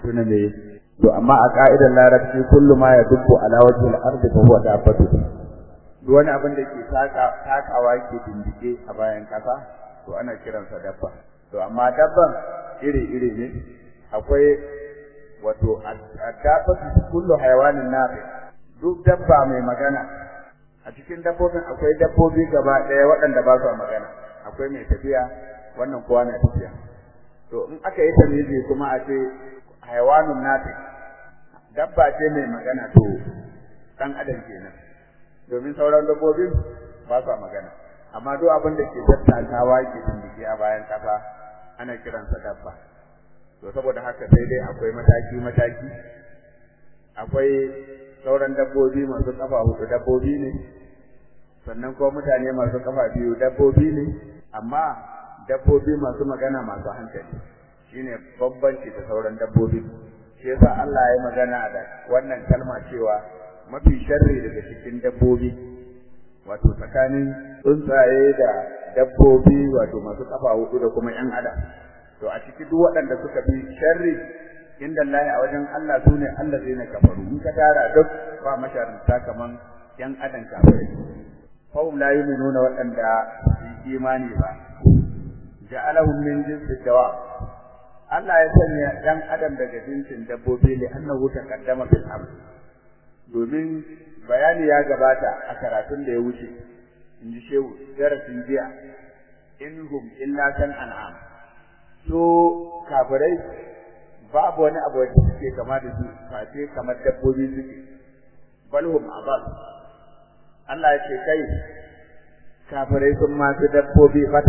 tuna me to amma a ka'idar larabci kullu ma ya dubbu ala wajhi al-ardi fa huwa dabbatu duk wani abin da ke takawa ke dindike a bayan kasa to ana kiransa dabba to amma dabban iri-iri ne akwai wato addabatu kullu hayawanin nafi duk dabba mai magana a cikin dabbobin akwai dabbobi gaba ɗaya waɗanda ba su magana akwai mai tafiya wannan kowa na tafiya to in aka yi tamizi kuma a ce hayawanun nafi dabba ce mai magana to dan adam kenan domin sauran dabbobin ba su magana amma duk abin da ke tattakawa ke tindike a bayan kafa ana kiransa dabba to saboda haka sai dai akwai mataki mataki akwai sauran dabbobi masu kafa hudu dabbobi ne sannan kuma mutane masu kafa biyu dabbobi ne amma dabbobi masu magana masu hankali shine bambanci da sauran dabbobi shi yasa Allah ya magana da wannan kalma cewa mafi sharri daga cikin dabbobi wato tsakanin tsuntsaye da dabbobi wato masu kafa hudu da kuma yan adam to a ciki duk waɗanda suka bi sharri inda Allah a wajen Allah sune Allah zai na kafaru in ka tara duk ba masharanta kaman yan adam kafirai fahum la yu'minuna waɗanda su imani ba ja'alahum min jinsi dawa Allah ya sanya dan adam daga jinsin dabbobi li annahu taqaddama fil amr domin bayani ya gabata a karatun da ya wuce in ji shehu darasin jiya inhum illa kan an'am so kafirai babu wani abu da suke kama da su face kamar dabbobi suke balhum abal Allah ya ce kai kafirai sun masu dabbobi fata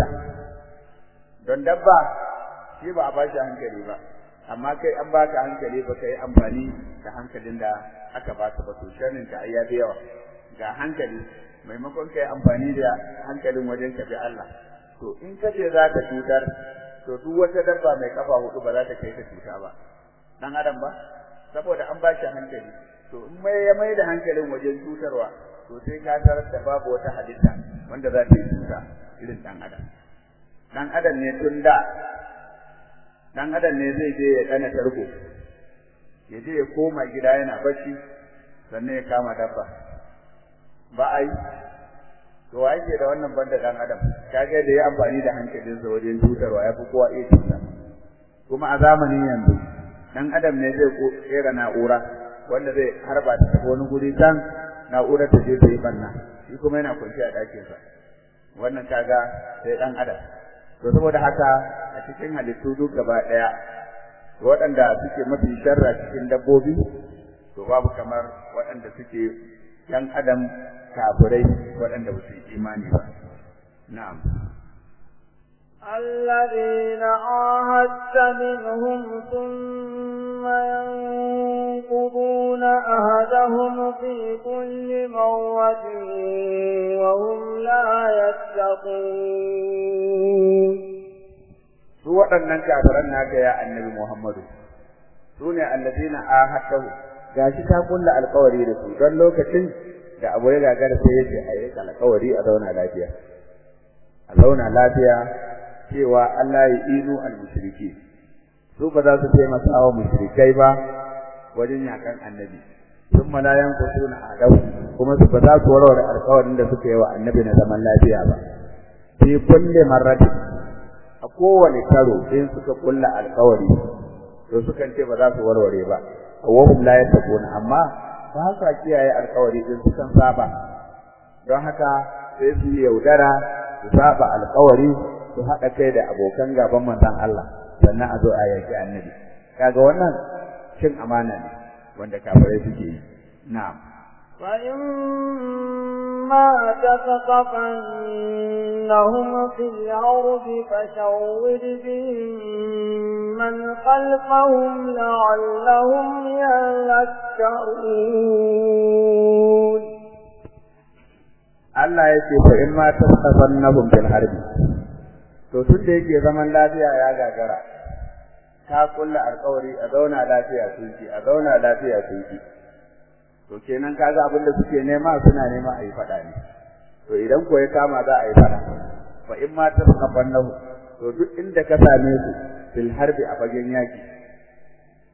don dabba shi ba a ba shi hankali ba amma kai an baka hankali ba kai amfani da hankalin da aka baka ba to sharrin ka ayya da yawa ga hankali maimakon kai amfani da hankalin wajen ka bi Allah to in ka ce za ka cutar to duk wata dabba mai kafa hudu ba za ta kai ta cuta ba dan adam ba saboda an ba shi hankali to in mai ya mai da hankalin wajen cutarwa to sai ka tarar da babu wata halitta wanda za ta yi cuta irin dan adam dan adam ne tun da dan adam ne zai je ya dana tarko ya je ya koma gida yana bacci sannan ya kama dabba ba a yi to wa yake da wannan banda dan adam kage da ya amfani da hankalinsa wajen tutarwa ya fi kowa iya tuta kuma a zamanin yanzu dan adam ne zai kera na'ura wanda zai harba ta tafi wani guri can na'urar ta je ta yi banna shi kuma yana kwanci a ɗakinsa wannan kaga sai dan adam to saboda haka a cikin halittu duk gaba ɗaya waɗanda suke mafi sharra cikin dabbobi to babu kamar waɗanda suke ‘yan adam kafirai waɗanda ba su yi imani ba. Na'am. الذين عاهدت منهم ثم ينقضون أهدهم في كل مرة وهم لا يتقون su waɗannan kafiran naka ya annabi Muhammadu su ne allazina ahadahu gashi ta kulla alƙawari da su don lokacin da abu ya gagara sai yace a yi alƙawari a zauna lafiya a zauna lafiya cewa Allah ya inu al-mushriki su ba za su taimaka wa mushrikai ba wajen yakan annabi sun malayan kusuna adau kuma su ba za su warware alƙawarin da suka yi wa annabi na zaman lafiya ba fi kulli marratin a kowane karo in suka kulla alƙawari to sukan ce ba za su warware ba wahum la yattaquna amma ba sa kiyaye alƙawari din sukan saba don haka sai su yaudara su saba alƙawari su haɗa kai da abokan gaban manzon Allah sannan a zo a yaki annabi kaga wannan cin amana ne wanda kafirai suke yi na'am فإما تثقفنهم في الأرض فشور بهم من خلفهم لعلهم يذكرون Allah ya ce fa in ma tasqafannahum bil harbi to tun da yake zaman lafiya ya gagara ka kulla alƙawari a zauna lafiya sunki a zauna lafiya sunki to kenan kaga abin da suke nema suna nema a yi faɗa ne to idan ko ya kama za a yi faɗa fa in ma tasqafannahu to duk inda ka same su fil harbi a fagen yaki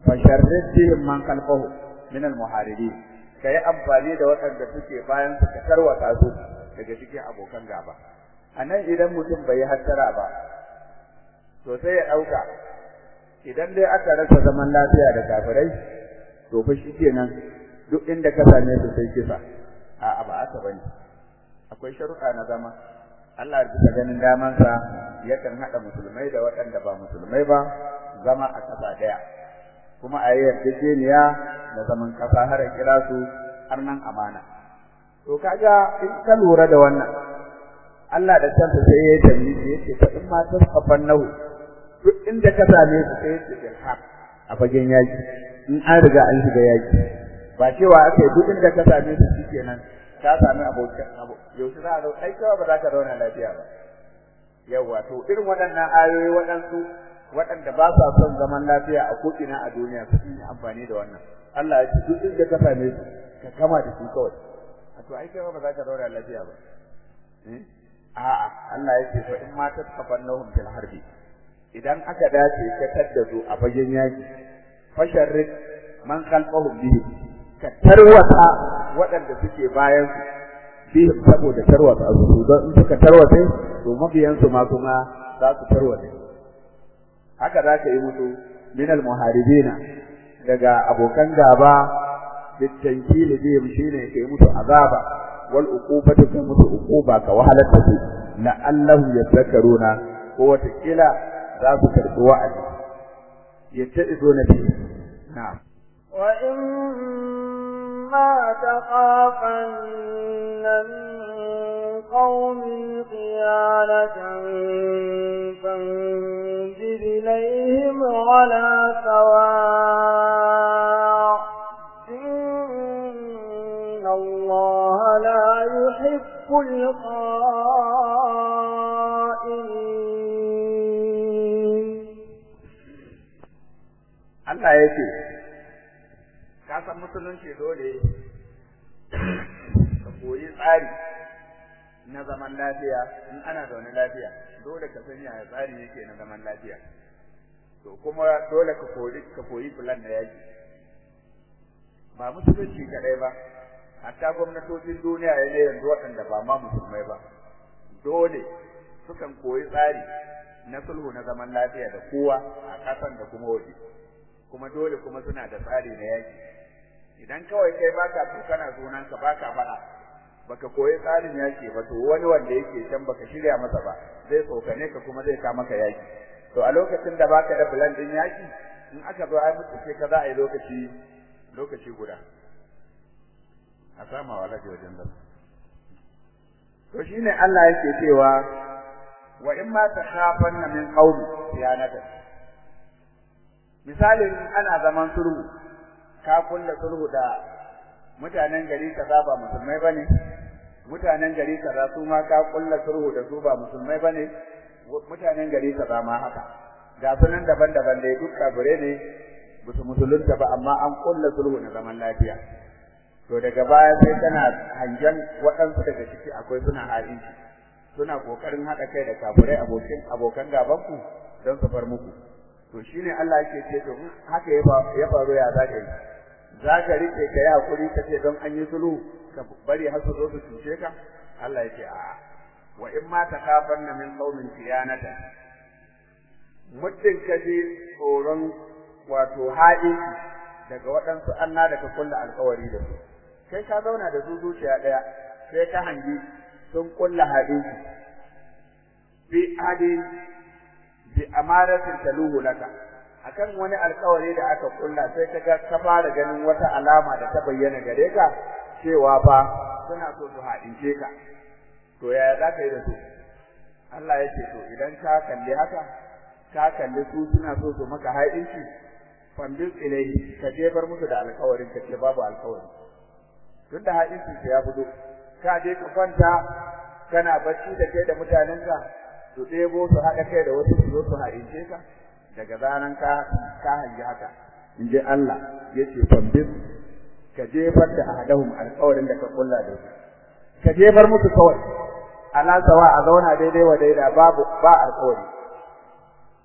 fasharrid bihim man khalfahu min al-muharibin kai amfani da waɗanda suke bayan su ka tarwata su daga cikin abokan gaba anan idan mutum bai hattara ba to sai ya dauka idan dai aka rasa zaman lafiya da kafirai to fa shikenan duk inda ka same su sai kisa a'a ba aka bane akwai sharuɗa na zama Allah bisa ganin damansa yakan haɗa musulmai da waɗanda ba musulmai ba zama a ƙasa ɗaya kuma a yi yarjejeniya da zaman ƙasa har kira su har nan amana to kaga in ka lura da wannan Allah da kansa sai ya tambaye yace fa in ma tasqafan nahu duk inda ka same su sai yace bil haq a fagen yaki in an riga an shiga yaki ba cewa aka yi duk inda ka same su shikenan ka sami abokin abu yaushe za a zo ai kawai ba za ka zauna lafiya ba yawa to irin waɗannan ayoyi waɗansu waɗanda ba sa son zaman lafiya a ko'ina a duniya su yi amfani da wannan Allah ya ce duk inda ka same su ka kama da su kawai a to ai kawai ba za ka zauna lafiya ba a'a Allah ya ce fa in ma tasqafannahum fil harbi idan aka dace ka tadda su a fagen yaki fasharrid man khalfahum bihi ka tarwata waɗanda suke bayan su bihim saboda tarwata su don in suka tarwata to mabiyan su ma kuma za su tarwata haka za ka yi musu min almuharibina daga abokan gaba bitankili bihim shine kai musu azaba wal uqubatu kai musu uquba ka wahalar da su la'allahum yadhakkaruna ko wata kila za su karɓi wa'azi yatta'izuna bihi na'am وإما تخافن من قوم خيانة فانزل إليهم على سواء إن الله لا يحب الخائنين Allah ya ce, Ka san musulunci dole ka koyi tsari na zaman lafiya in ana zaune lafiya, dole ka san yaya tsari yake na zaman lafiya. To kuma dole ka koyi ka koyi plan da yaki. Ba musulunci kadai ba, hatta gwamnatocin duniya ya ne yanzu waɗanda ba ma musulmai ba. Dole sukan koyi tsari na sulhu na zaman lafiya da kowa a ƙasan da kuma waje. kuma dole kuma suna da tsari na yaki idan kawai kai baka tukana sunanka baka faɗa baka koyi tsarin yaki ba to wani wanda yake can baka shirya masa ba zai tsokane ka kuma zai ka maka yaki to a lokacin da baka da plan din yaki in aka zo ai mutu ce ka za a yi lokaci lokaci guda a sama wa lafiya wajen zama to shine Allah yake cewa wa in ma takhafanna min qawli khiyanatan misalin ana zaman sulhu ka kulla sulhu da mutanen gari kaza ba musulmai bane mutanen gari kaza su ma ka kulla sulhu da su ba musulmai bane mutanen gari kaza ma haka ga sunan daban-daban dai duk kabure ne musu musulunta ba amma an kulla sulhu na zaman lafiya to daga baya sai kana hangen waɗansu daga ciki akwai suna harinci suna kokarin haɗa kai da kafirai abokin abokan gabanku don su far muku to shine Allah yake ce to haka ya faru ya zaka yi zaka rike ka yi hakuri ka ce don an yi sulhu ka bari har su zo su cuce ka Allah yake a wa in ma takafanna min qaumin khiyanata muddin ka ji tsoron wato haɗi daga waɗansu anna da ka kulla alƙawari da su kai ka zauna da su zuciya ɗaya sai ka hangi sun kulla haɗi bi adin bi amaratin taluhu laka akan wani alƙawari da aka kulla sai kaga ka fara ganin wata alama da ta bayyana gare ka cewa fa suna so su haɗince ka to yaya za ka yi da su Allah ya ce to idan ka kalli haka ka kalli su suna so su maka haɗinci fambis ilai ka jefar musu da alƙawarin ka ce babu alƙawari tun da haɗinci ya fito ka je ka kwanta kana bacci da kai da mutanenka su ɗebo su haɗa kai da wasu su zo su haɗince ka daga zaran ka ka hangi haka in ji Allah ya ce fambis ka jefar da ahadahum alƙawarin da ka kulla da su ka jefar musu kawai ala sawa a zauna daidai wa daida babu ba alƙawari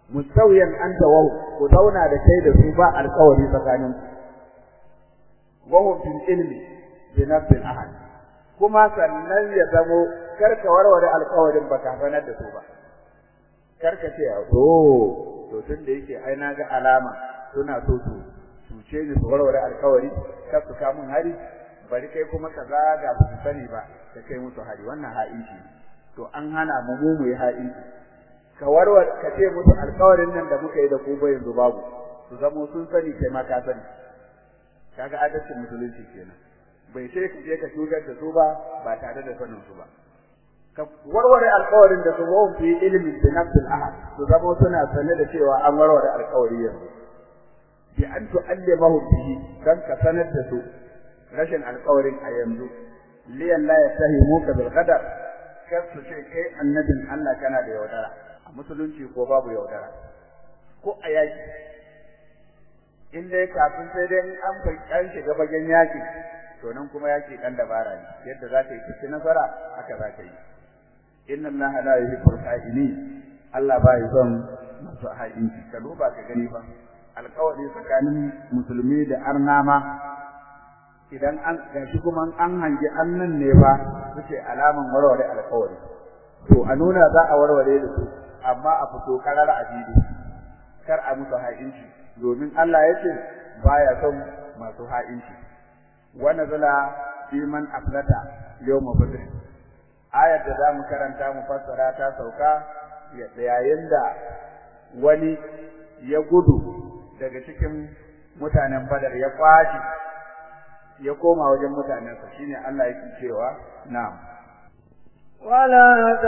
mustawiyan anta wa ku zauna da kai da su ba alƙawari tsakanin wa hum fil ilmi bi nafsil ahad kuma sannan ya zamo karka warware alƙawarin baka sanar da su ba karka ce to to tun da yake ai na ga alama suna so su cuce ni su warware alƙawari kar su kamun hari bari kai kuma ka zaga ba su sani ba ka kai musu hari wannan ha'inci to an hana mu mu mu yi ha'inci ka warware ka ce musu alƙawarin nan da muka yi da ku ba yanzu babu su zamo sun sani kai ma ka sani kaga adalcin musulunci kenan bai sai ka je ka shugar da su ba ba tare da sanin su ba ka warware alƙawarin da su wahum fi ilmin bi nafsil ahad su zamo suna sane da cewa an warware alƙawari yanzu bi an tu'allimahu bihi dan ka sanar da su rashin alƙawarin a yanzu liyan la yastahimuka bil qadar kar su ce kai annabin Allah kana da yaudara a musulunci ko babu yaudara ko a yaki in dai kafin sai dai an bai an shiga bagen yaki to nan kuma yaki dan dabara ne yadda za ka yi cikin nasara haka za ka yi inna allaha la yuhibbul kha'inin Allah ba ya son masu ha'inci ka duba ka gani fa alƙawari tsakanin musulmi da arnama idan an gashi kuma an hangi annan ne fa suke alaman warware alƙawari to a nuna za a warware da su amma a fito karar ajibi kar a musu ha'inci domin Allah ya ce baya son masu ha'inci wa nazala fi man aflata yawma badr ayar da zamu karanta mu fassara ta sauka yayin da wani ya gudu daga cikin mutanen badar ya kwashi ya koma wajen mutanensa shine Allah yake cewa na'am ولا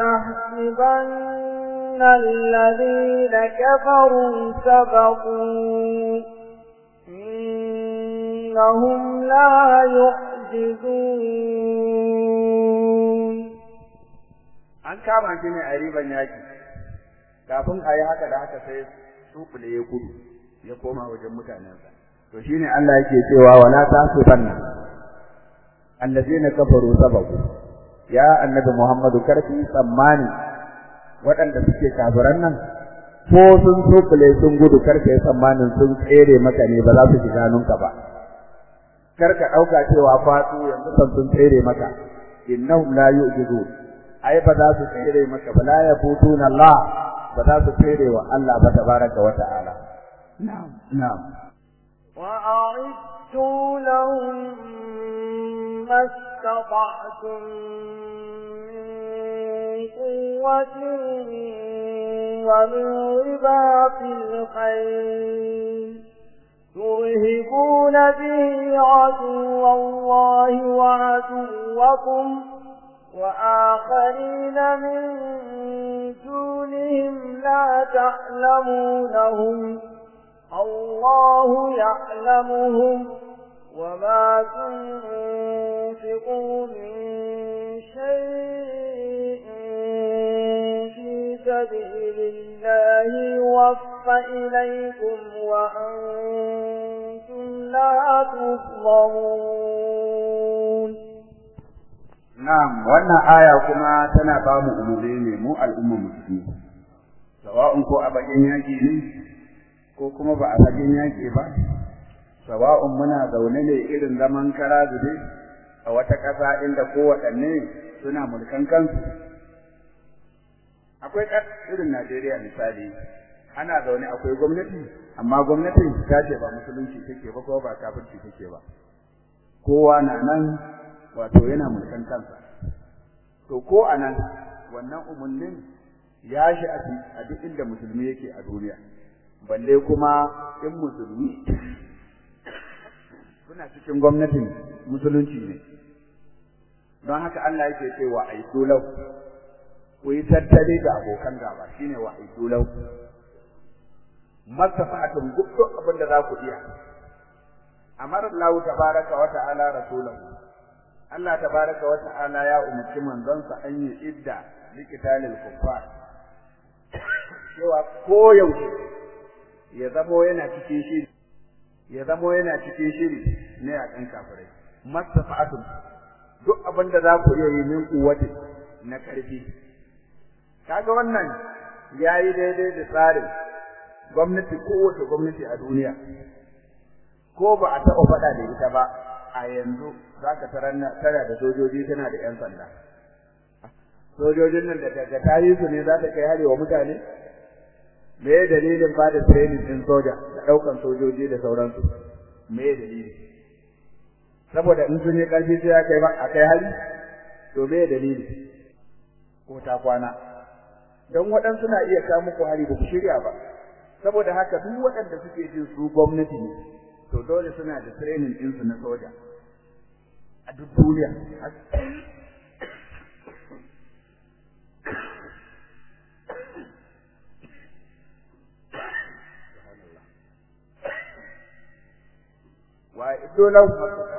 تحسبن الذين كفروا سبقوا إنهم لا يعجزون an kama shi ne a riban yaki kafin a yi haka da haka sai sukule ya gudu ya koma wajen mutanensa to shine Allah yake cewa wala tasubanna allazina kafaru sababu ya annabi Muhammadu karfi tsammani waɗanda suke kafiran nan ko sun sokule sun gudu karka yi tsammanin sun tsere maka ne ba za su shiga hannunka ba karka ɗauka cewa fatu yanzu kan sun tsere maka innahum la yu'jizu ai ba za su tsere maka ba la yafutuna Allah ba za su tsere wa Allah ba tabaraka wa ta'ala na'am na'am وأعدوا لهم ما استطعتم من قوة ومن رباط الخيل ترهبون به عدو الله وعدوكم وآخرين من دونهم لا تعلمونهم الله يعلمهم وما تنفقوا من شيء في سبيل الله يوفى إليكم وأنتم لا تظلمون na'am wannan aya kuma tana ba mu umuri ne mu al'umma musulmi sawa'un ko a bakin yaki ne ko kuma ba a fagen yaƙi ba sawa'un muna zaune ne irin zaman kara zube a wata ƙasa inda kowaɗanne suna mulkan kansu akwai irin Najeriya misali ana zaune akwai gwamnati amma gwamnatin ta ce ba musulunci take ba ko ba kafirci take ba kowa na nan wato yana mulkan kansa to ko anan wannan umarnin ya shi a duk inda musulmi yake a duniya balle kuma in musulmi suna cikin gwamnatin musulunci ne don haka Allah yake cewa aidu lau ku yi tattali da abokan gaba shine wa aidu lau masafatun duk abin da za ku iya amara Allah tabaraka wa ta'ala rasulahu Allah tabaraka wa ta'ala ya umarci manzonsa an yi idda likitalil kuffar cewa koyaushe ya zamo yana cikin shiri ya zamo yana cikin shiri ne a kan kafirai mastafa'atun duk abin da za ku iya yi min kuwati na karfi kaga wannan yayi daidai da tsarin gwamnati kowace gwamnati a duniya ko ba a taɓa faɗa da ita ba a yanzu za ka tana da sojoji tana da 'yan sanda sojojin nan da daga tayi su ne za ta kai hari wa mutane me ya dalilin ba da training din soja da ɗaukan sojoji da sauransu me ya dalili saboda in sun yi ƙarfi sai ya kai a kai hari to me ya dalili ko ta kwana don waɗansu na iya kawo muku hari ba ku shirya ba saboda haka duk waɗanda suke jin su gwamnati ne to dole suna da training ɗinsu na soja a duk duniya wa iddo lahu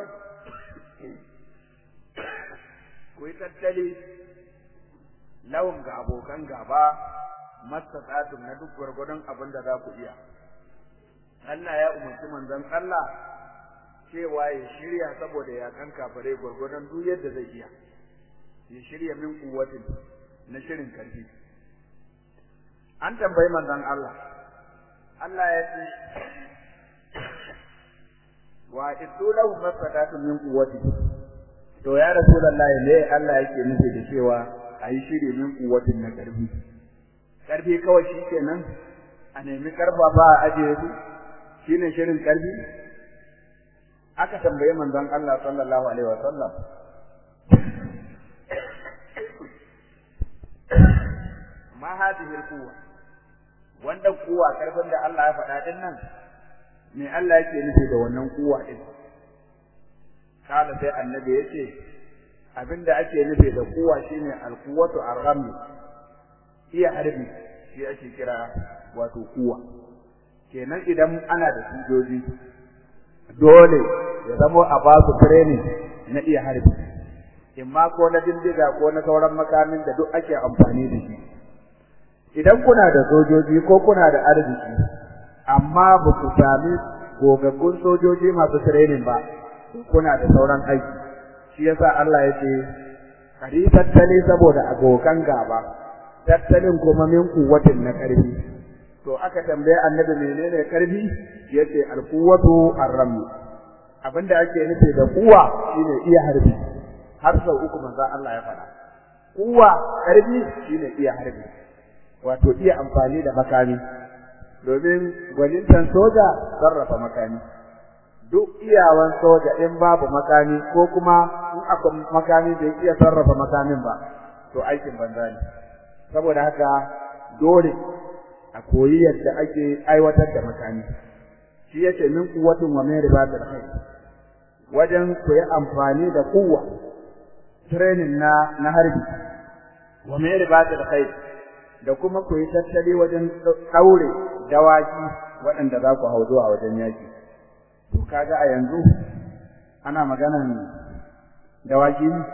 ku yi tattali lawan ga abokan gaba mastata'tum na duk gwargwadon abin da za ku iya Allah ya umarci manzon Allah cewa ya shirya saboda ya kan kafare gwargwadon duk yadda zai iya ya shirya min kuwatin na shirin karfi an tambayi manzon Allah Allah ya ce wa iddu lahu mastata'tum min quwwati to ya rasulullahi ne Allah yake nufi da cewa ayi shiri min quwwatin na karfi karfi kawai shikenan a nemi karfafa a ajiye su shine shirin karfi aka tambaye manzon Allah sallallahu alaihi wasallam ma hadhihi alquwa wanda kuwa karfin da Allah ya faɗa din nan me Allah yake nufi da wannan kuwa din kala sai annabi yace abinda ake nufi da kuwa shine alquwatu arrami iya harbi shi ake kira wato kuwa kenan idan ana da sojoji dole ya zamo a ba su training na iya harbi imma ko na dindiga ko na sauran makamin da duk ake amfani da shi idan kuna da sojoji ko kuna da arziki amma ba ku sami gogaggun sojoji masu training ba kuna da sauran aiki shi yasa Allah ya ce kari tattali saboda abokan gaba tattalin kuma min kuwatin na karfi to aka tambaye annabi menene karfi yace alquwatu arrami abinda ake nufi da kuwa shine iya harbi har sau uku manzo Allah ya faɗa kuwa karfi shine iya harbi wato iya amfani da makami domin gwanintan soja sarrafa makami duk iyawan soja in babu makami ko kuma in akwai makami bai iya sarrafa makamin ba to aikin banza ne saboda haka dole a koyi yadda ake aiwatar da makami shi yace min kuwatin wa min ribatil khair wajen ku yi amfani da kuwa training na na harbi wa min ribatil khair da kuma ku yi tattali wajen daure dawaki waɗanda za ku hau zuwa wajen yaki to kaga a yanzu ana maganan dawaki ne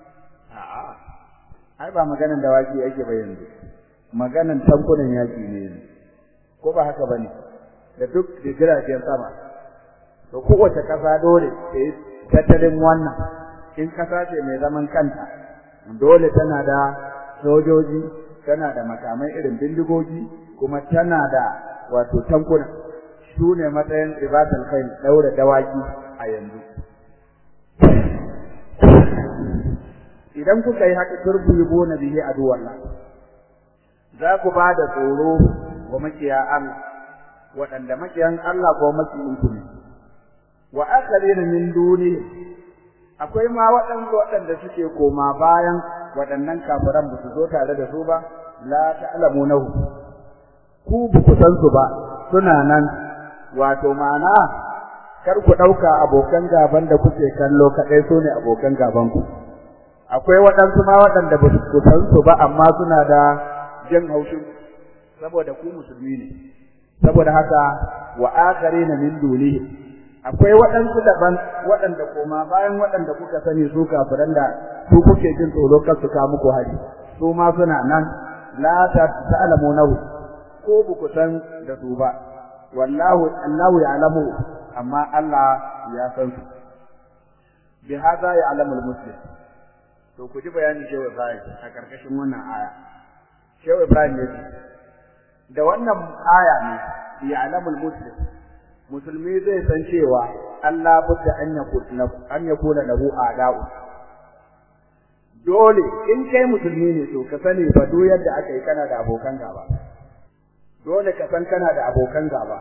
a'a ai ba maganan dawaki yake ba yanzu maganan tankunan yaki ne yanzu ko ba haka bane da duk da jiragen sama to kowace kasa dole ta yi tattalin wannan in kasa ce mai zaman kanta dole tana da sojoji tana da makamai irin bindigogi kuma tana da wato tankuna su ne matsayin ribatul kai daura dawaki a yanzu idan kuka yi haka turbu na bihi aduwallah za ku ba da tsoro wa makiya Allah waɗanda makiyan Allah ko makiyin ku ne wa akharina min duni akwai ma waɗanda waɗanda suke koma bayan waɗannan kafiran ba su zo tare da su ba la ta'lamunahu ku ba ku san su ba suna nan wato ma'ana kar ku ɗauka abokan gaban da kuke kallo kaɗai su ne abokan gaban ku akwai waɗansu ma waɗanda ba su san su ba amma suna da jin haushin saboda ku musulmi ne saboda haka wa akharina min dunihi akwai waɗansu daban waɗanda koma bayan waɗanda kuka sani su kafiran da su kuke jin tsoro kar su ka muku hari su ma suna nan la ta'lamunahu ko ba ku san da su ba wallahu annahu ya'lamu amma Allah ya san su bi hada ya'lamu al-muslim to ku ji bayanin Shehu Ibrahim a karkashin wannan aya Shehu Ibrahim ne da wannan aya ne ya'lamul muslim musulmi zai san cewa Allah budda an yakuna an yakuna lahu a'da'u dole in kai musulmi ne to ka sani fa duk yadda aka yi kana da abokan gaba dole ka san kana da abokan gaba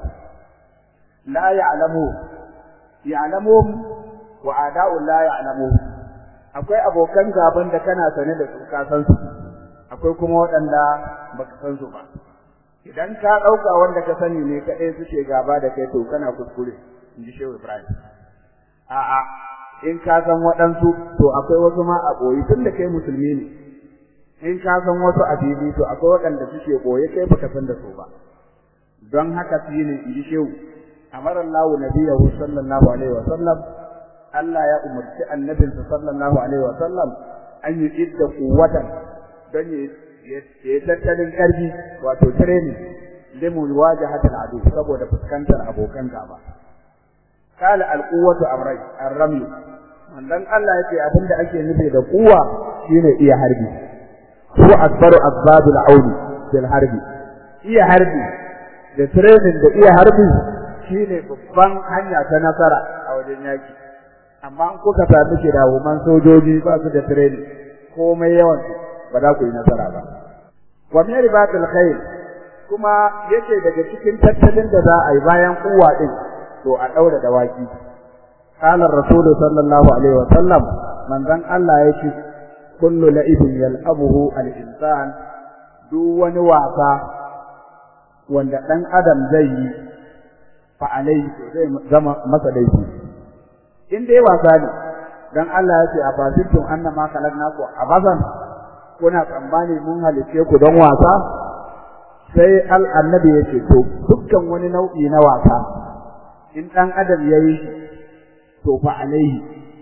la ya'lamu ya'lamu wa a'da'u la ya'lamu akwai abokan gaban da kana sane da su ka san su akwai kuma waɗanda baka san su ba idan ka ɗauka wanda ka sani ne kaɗai suke gaba da kai to kana kuskure in ji shehu ibrahim a'a in ka san waɗansu to akwai wasu ma a ɓoyi tun da kai musulmi ne in ka san wasu a fili to akwai waɗanda suke ɓoye kai baka san da su ba don haka shi ne in ji shehu amara Allahu nabiyahu sallallahu alaihi wa sallam Allah ya umarci annabinsa sallallahu alaihi wa sallam an yi idda kuwatan don ya yi tattalin ƙarfi wato training limu wajahat al'adu saboda fuskantar abokan gaba kala alquwwatu amrai arrami wannan Allah yake abinda ake nufi da kuwa shine iya harbi ko akbaru asbabul auni bil harbi iya harbi da training da iya harbi shine babban hanya ta nasara a wajen yaki amma in kuka sami kirawoman sojoji ba su da training komai yawan su ba za ku yi nasara ba wa min ribatil khair kuma yace daga cikin tattalin da za a yi bayan kuwa din to a daura dawaki qala rasul sallallahu alaihi wa sallam manzon Allah yace kullu la'ibin yal'abuhu al-insan duk wani wasa wanda dan adam zai yi fa alai zai zama masa laifi in dai wasa ne dan Allah ya ce a fasitun annama khalaqnaku abasan kuna tsammani mun halice ku don wasa sai al annabi yake to dukkan wani nau'i na wasa in dan adam yayi to fa alaihi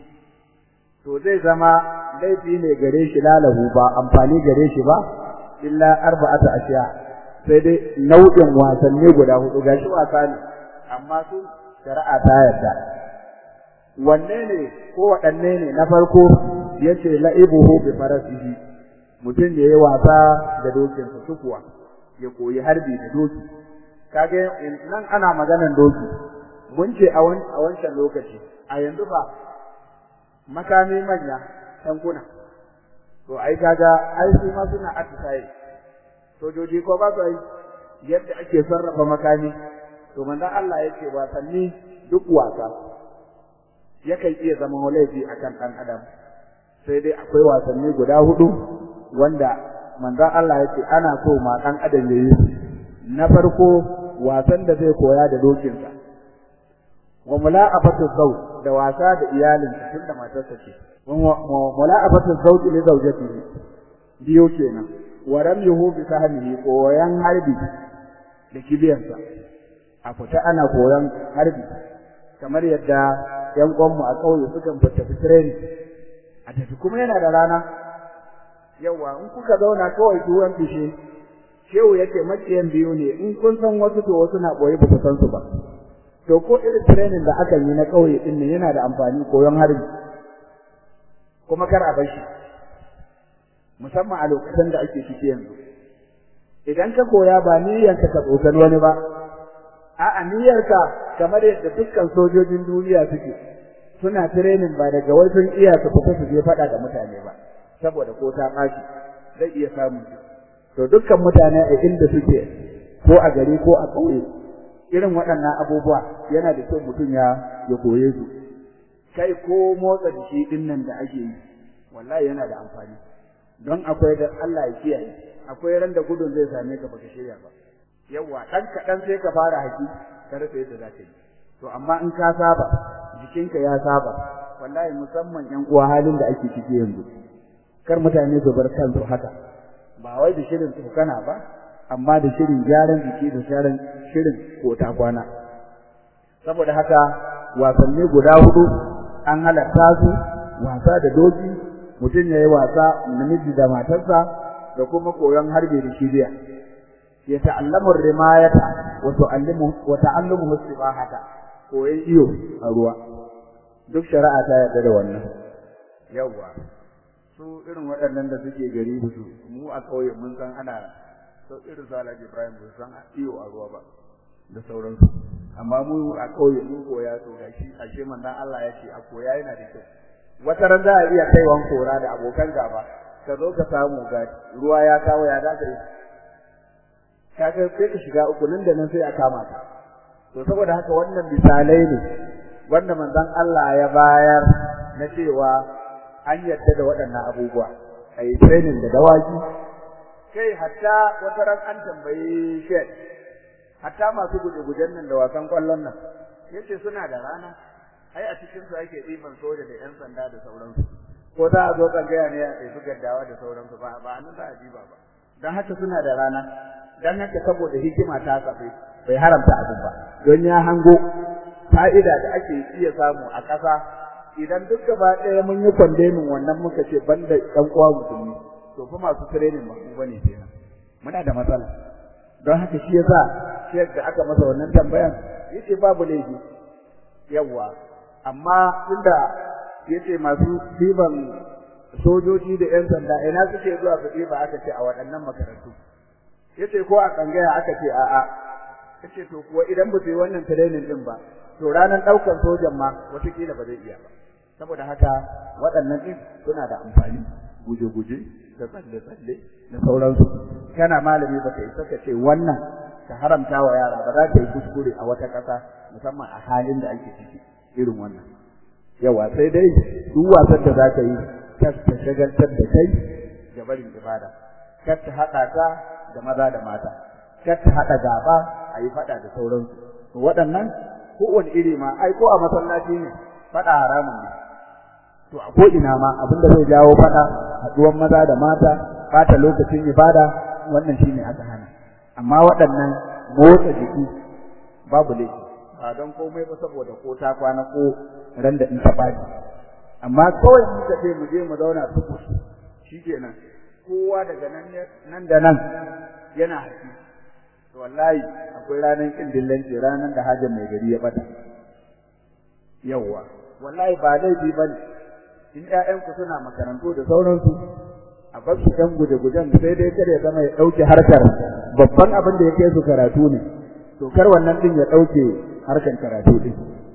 to zai zama laifi ne gare shi lalahu ba amfani gare shi ba illa arba'ata ashiya sai dai nau'in wasanni guda hudu gashi wasa ne amma su shari'a ta yarda wanne ne ko waɗanne ne na farko yace la'ibuhu bi farasihi mutum da yayi wasa da dokinsa sukuwa ya koyi harbi da doki kage nan ana maganan doki mun ce a wancan lokaci a yanzu ba makami manya tankuna to ai kaga ai su ma suna atisaye sojoji ko ba su ai yadda ake sarrafa makami to manzon Allah yake wasanni duk wasa yakan iya zama laifi akan dan adam sai dai akwai wasanni guda hudu wanda manzon Allah yake ana so ma dan adam yayi na farko wasan da zai koya da dokinsa wa mula'afatu zawj da wasa da iyalinsa tunda matarsa ce wa mula'afatu zawj li zawjatihi biyo kenan wa ramyuhu bi sahmihi koyan harbi da kibiyansa a fita ana koyan harbi kamar yadda yan uwanmu a ƙauye sukan fita training a tafi kuma yana da rana yawa in kuka zauna kawai tuwon fishe shehu yake makiyan biyu ne in kun san wasu to wasu na boye ba ku san su ba to ko irin training da aka yi na kauye din ne yana da amfani koyon harbi kuma kar a bashi musamman a lokacin da ake ciki yanzu idan ka koya ba niyyarka ka tsokan wani ba a'a niyyarka kamar yadda dukkan sojojin duniya suke suna training ba daga wai sun iya su fita su je faɗa da mutane ba saboda ko ta ɓaci zai iya samu to dukkan mutane a inda suke ko a gari ko a ƙauye irin waɗannan abubuwa yana da kyau mutum ya ya koye su kai ko motsa jiki din nan da ake yi wallahi yana da amfani don akwai da Allah ya kiyaye akwai ran da gudun zai same ka baka shirya ba yawa dan kaɗan sai ka fara haki ka rasa yadda za ka yi to amma in ka saba jikinka ya saba wallahi musamman yan uwa halin da ake ciki yanzu kar mutane su bar kansu haka ba wai da shirin tsokana ba amma da shirin gyaran jiki da shirin shirin kota kwana saboda haka wasanni guda hudu an halatta su wasa da doki mutum yayi wasa namiji da matarsa da kuma koyon harbe da kibiya ya ta'allamu rimayata wa tu'allimu wa ta'allumu sibahata koyon iyo a ruwa duk shari'a ta yarda da wannan yawa su irin waɗannan da suke gari su mu a ƙauye mun san ana so irin su Alhaji Ibrahim ba san iyo a ruwa ba da sauransu amma mu a kauye mu koya to gashi ashe manzon Allah ya ce a koya yana da kyau wata ran za a iya kaiwan kora da abokan gaba ka zo ka samu ga ruwa ya kawo ya da kai kaga sai ka shiga uku nan da nan sai a kama ka to saboda haka wannan misalai ne wanda manzon Allah ya bayar na cewa an yadda da waɗannan abubuwa ai training da dawaki kai hatta wata ran an tambayi shed hatta masu guje-gujen nan da wasan kwallon nan yace suna da rana ai a cikin su ake ɗiban soja da ƴan sanda da sauransu ko za a zo tsangaya ne a ɗaifi gaddawa da sauransu ba ba nan za a diba ba don haka suna da rana don haka saboda hikima ta kafe bai haramta abin ba don ya hango fa'ida da ake iya samu a ƙasa idan duk gaba ɗaya mun yi kwandemin wannan muka ce banda ɗan uwa musulmi to fa masu training ba mu bane kenan muna da matsala don haka shi yasa shek da aka masa wannan tambayan yace babu laifi yawa amma inda yace masu diban sojoji da ƴan sanda ina suke zuwa su diba aka ce a waɗannan makarantu yace ko a kangaya aka ce a'a yace to kuwa idan ba su yi wannan training din ba to ranar ɗaukar sojan ma watakila ba zai iya ba saboda haka waɗannan din suna da amfani guje-guje da tsalle-tsalle da sauransu kana malami ba ka isa ka ce wannan ka haramta wa yara ba za ka yi kuskure a wata ƙasa musamman a halin da ake ciki irin wannan yawa sai dai duk wasan da za ka yi kar ta shagaltar da kai da barin ibada kar ta haɗa ka da maza da mata kar ta haɗa gaba a yi faɗa da sauransu to waɗannan kowane iri ma ai ko a masallaci ne faɗa haramun ne to a ko ina ma abinda zai jawo faɗa haɗuwan maza da mata bata lokacin ibada wannan shine aka hana amma waɗannan motsa jiki babu laifi ba don komai ba saboda ko ta kwana ko ran da in ta bani amma kawai muka ce mu je mu zauna tuku shikenan kowa daga nan nan da nan yana haƙi to wallahi akwai ranar kin dillanci ranar da hajjar mai gari ya bata yawwa wallahi ba laifi bane in ƴaƴanku suna makarantu da sauransu a bar su ɗan guje-gujen sai dai kar ya zama ya ɗauke harkar babban abin da ya kai su karatu ne to kar wannan ɗin ya ɗauke harkar karatu ɗin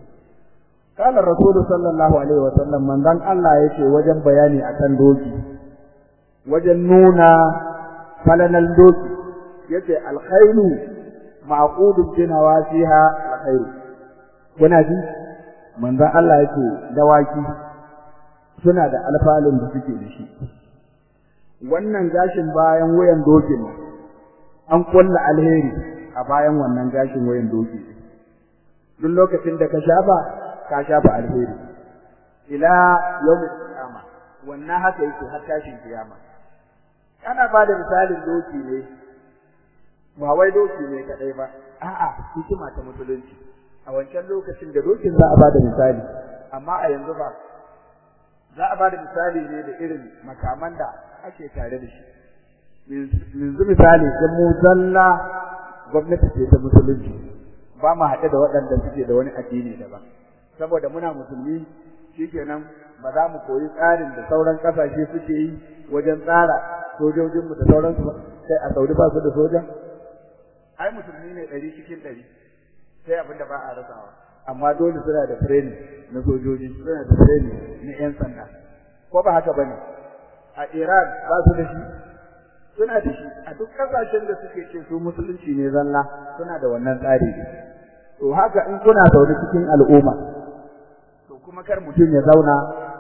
قال الرسول صلى الله عليه وسلم من ذن الله yake wajen bayani akan doki wajen nuna falalan doki yace alkhairu ma'qudun bi nawasiha alkhairu kuna ji manzon Allah yake dawaki suna da alfalin da suke da shi wannan gashin bayan wayan dokin an kulla alheri a bayan wannan gashin wayan doki duk lokacin da ka shafa ka shafa alheri ila yawmin qiyama wannan haka yake har tashin kiyama ana ba da misalin doki ne ba wai doki ne kadai ba a'a hikima ta musulunci a wancan lokacin da dokin za a ba da misali amma a yanzu ba za a ba da misali ne da irin makaman da ake tare da shi yanzu misali in mu zalla gwamnati ce ta musulunci ba mu haɗe da waɗanda suke da wani addini daban saboda muna musulmi shikenan ba za mu koyi tsarin da sauran ƙasashe suke yi wajen tsara sojojinmu da sauransu ba sai a saudi ba su da soja ai musulmi ne ɗari cikin ɗari sai abin da ba a rasawa amma dole suna da training na sojoji suna da training na 'yan sanda ko ba haka bane a Iran ba su da shi suna da shi a duk kasashen da suke ce su musulunci ne zalla suna da wannan tsari to haka in kuna zaune cikin al'umma to kuma kar mutum ya zauna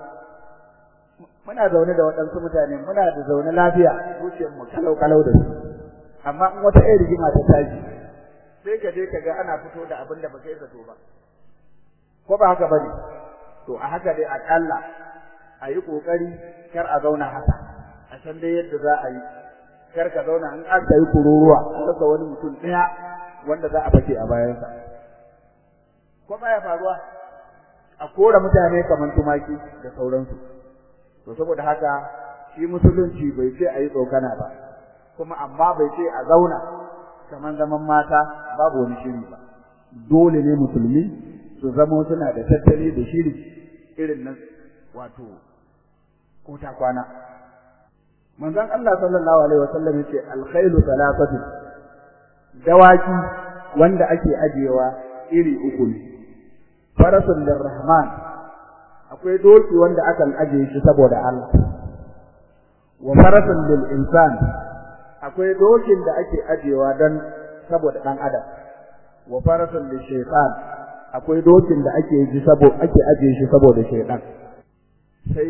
muna zaune da waɗansu mutane muna da zaune lafiya zuciyar mu kalau kalau da su amma in wata irin rigima ta tashi sai ka je ka ga ana fito da abin da ba kai zato ba ko ba haka bane to a haka dai akalla a yi kokari kar a zauna haka a san dai yadda za a yi kar ka zauna in aka yi kururuwa an rasa wani mutum ɗaya wanda za a fake a bayansa ko baya faruwa a kora mutane kamar tumaki da sauransu to saboda haka shi musulunci bai ce a yi tsokana ba kuma amma bai ce a zauna kamar zaman mata babu wani shiri ba dole ne musulmi su zama suna da tattali da shiri irin nan wato ko ta kwana manzon Allah sallallahu alaihi wasallam yace alkhailu salatatu dawaki wanda ake ajiyewa iri uku ne farasun lirrahman akwai doki wanda akan ajiye shi saboda Allah wa farasun lil insan akwai dokin da ake ajiyewa dan saboda dan adam wa farasun lil shaytan akwai dokin da ake ji saboda ake ajiye shi saboda shaytan sai